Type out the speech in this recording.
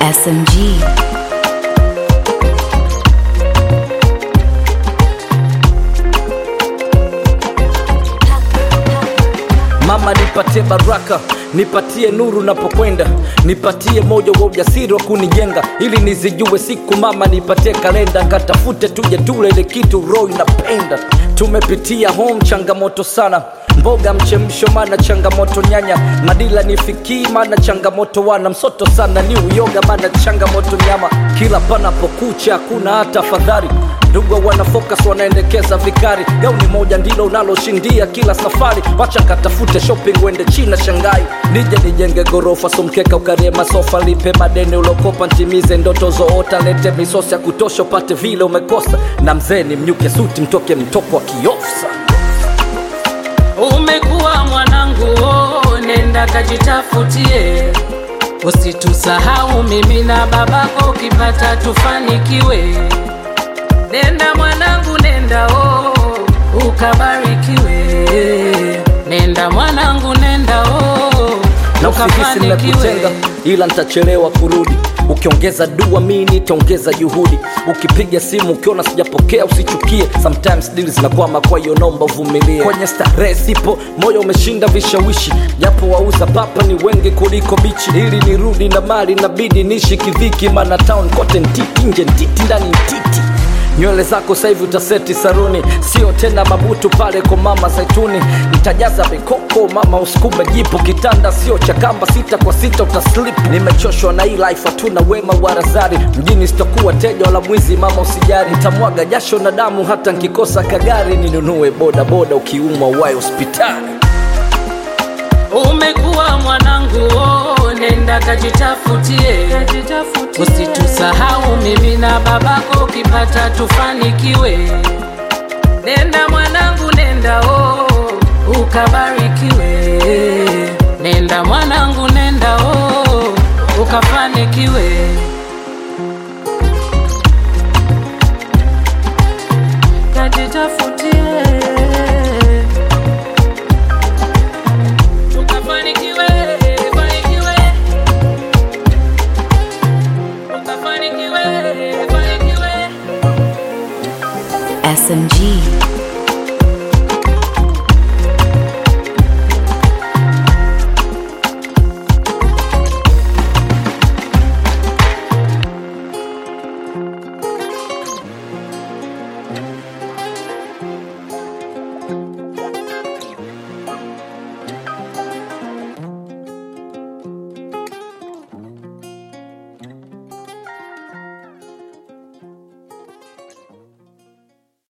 SMG. Mama nipatie baraka, nipatie nuru napokwenda, nipatie moyo wa ujasiri wa kunijenga, ili nizijue siku. Mama nipatie kalenda, katafute tuje tule ile kitu roho inapenda. Tumepitia home changamoto sana, mboga mchemsho, mana changamoto nyanya, madila nifikii, mana changamoto wana msoto sana, ni uyoga, mana changamoto nyama, kila panapokucha hakuna hata fadhari ndugu wana focus wanaendekeza vikari gauni moja ndilo unaloshindia kila safari wacha katafute shopping wende china shangai nije nijenge gorofa somkeka ukarie masofa lipe madeni ulokopa ntimize ndoto zoota lete misosi ya kutosha upate vile umekosa na mzee ni mnyuke suti mtoke mtoko wa kiofsa Umekuwa mwanangu, oh, nenda kajitafutie, usitusahau mimi na babako, ukipata tufanikiwe. Nenda mwanangu, nenda oh, ukabarikiwe. Nenda mwanangu, nenda oh, na usihisi nimekutenga ila nitachelewa kurudi ukiongeza dua mi nitaongeza juhudi ukipiga simu ukiona sijapokea usichukie sometimes dili zinakwama kwa hiyo nomba uvumilie kwenye starehe sipo moyo umeshinda vishawishi japo wauza papa ni wengi kuliko bichi ili nirudi na mali nabidi nishi kidhiki mana town kote ntiti nje ntiti ndani ntiti nywele zako sahivi utaseti saruni sio tena mabutu pale kwa mama zaituni nitajaza mikoko mama usikume jipo kitanda sio cha kamba sita kwa sita utaslip nimechoshwa na hii life hatuna wema wa razari mjini sitokuwa teja wala mwizi mama usijari nitamwaga jasho na damu hata nkikosa kagari ninunue boda boda ukiumwa uwaye hospitali Umekuwa mwanangu, oh, nenda kajitafutie, usitusahau mimi na babako, ukipata tufanikiwe. Nenda mwanangu, nenda oh, ukabarikiwe. Nenda mwanangu, nenda oh, ukafanikiwe. Kajitafutie ukafanikiwe, fanikiwe. Ukafanikiwe, fanikiwe. SMG.